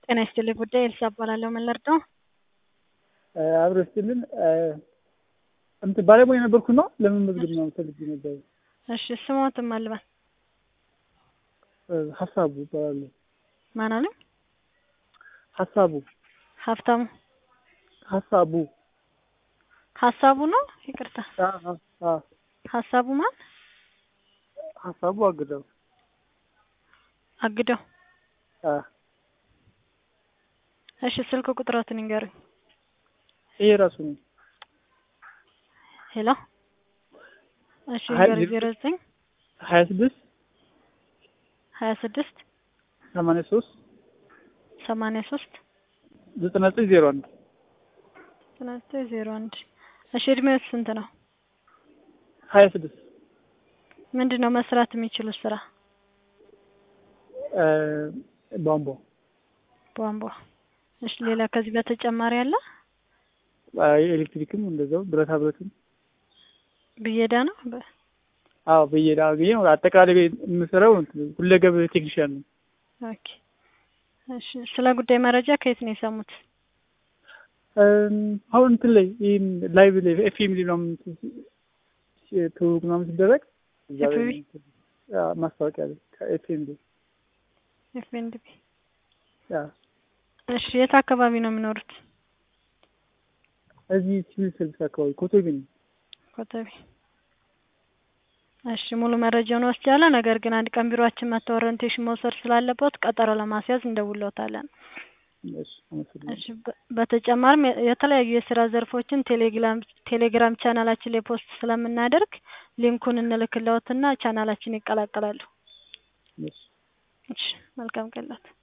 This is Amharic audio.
ጤና ይስጥልኝ ጉዳይ ኤልሳ እባላለሁ። ምን ልርዳው? አብሮ ስትልን እንትን ባለሙያ የነበርኩ ነው ለመመዝገብ ነው ፈልጌ ነበር። እሺ ስሞትም አልባል ሀሳቡ ይባላሉ። ማን አለ? ሀሳቡ ሀብታሙ ሀሳቡ ሀሳቡ ነው። ይቅርታ አ- አ- አ- ሀሳቡ ማን? ሀሳቡ አግደው አግደው። አ፣ እሺ ስልክ ቁጥሮትን ይንገሩኝ። ይሄ ራሱ ነው ሄሎ እሺ ሀያ ይንገሩኝ። ዜሮ ዘጠኝ ሀያ ስድስት ሀያ ስድስት ሰማንያ ሶስት ሰማንያ ሶስት ዘጠና ዘጠኝ ዜሮ አንድ ዘጠና ዘጠኝ ዜሮ አንድ እሺ እድሜው ስንት ነው? ሀያ ስድስት ምንድን ነው መስራት የሚችሉት ስራ? ቧንቧ ቧንቧ። እሺ ሌላ ከዚህ በተጨማሪ አለ? ኤሌክትሪክም እንደዛው ብረታ ብረትም ብየዳ ነው። በ- አዎ በየዳ አገኘ አጠቃላይ የምሰራው እንትን ሁለገብ ቴክኒሽያን ነው። ኦኬ እሺ ስለ ጉዳይ መረጃ ከየት ነው የሰሙት? እም፣ አሁን እንትን ላይ ይህን ላይቭ ላይ ኤፍኤም ላይ ምናምን እንትን ሲ- ትውውቅ ምናምን ሲደረግ እዛ ላይ FMV? እንትን፣ አ፣ ማስታወቂያ ላይ ከኤፍኤም ላይ ኤፍኤንዲቢ። አ፣ እሺ የት አካባቢ ነው የሚኖሩት? እዚህ ሲቪል ሰርቪስ አካባቢ ኮቶቤ ነው። ኮተቤ። እሺ ሙሉ መረጃውን ወስጃለሁ። ነገር ግን አንድ ቀን ቢሮአችን መጥተው ኦሪንቴሽን መውሰድ ስላለበት ቀጠሮ ለማስያዝ እንደውለውታለን። እሺ፣ አመሰግናለሁ። እሺ በ- በተጨማሪም የ- የተለያዩ የስራ ዘርፎችን ቴሌግራም ቴሌግራም ቻናላችን ላይ ፖስት ስለምናደርግ ሊንኩን እንልክለውትና ቻናላችን ይቀላቀላሉ። እሺ። እሺ መልካም ቀን ላት